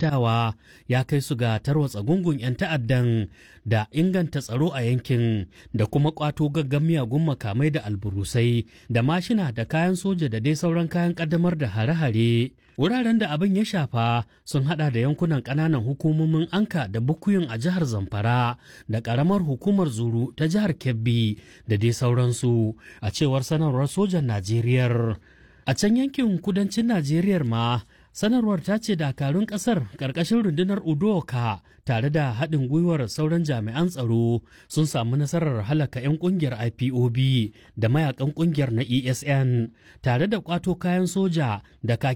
aikatawa ya kai su ga tarwatsa gungun 'yan ta'addan da inganta tsaro a yankin da kuma kwato gaggan miyagun makamai da alburusai da mashina da kayan soja da dai sauran kayan kaddamar da hare-hare wuraren da abin ya shafa sun hada da yankunan kananan hukumomin anka da bukuyin a jihar zamfara da karamar hukumar zuru ta jihar kebbi da dai sauransu a cewar sanarwar sojan najeriya a can yankin kudancin najeriya ma sanarwar ta ce dakarun kasar karkashin rundunar udoka tare da haɗin gwiwar sauran jami'an tsaro sun samu nasarar halaka 'yan ƙungiyar ipob da mayakan ƙungiyar na esn tare da kwato kayan soja da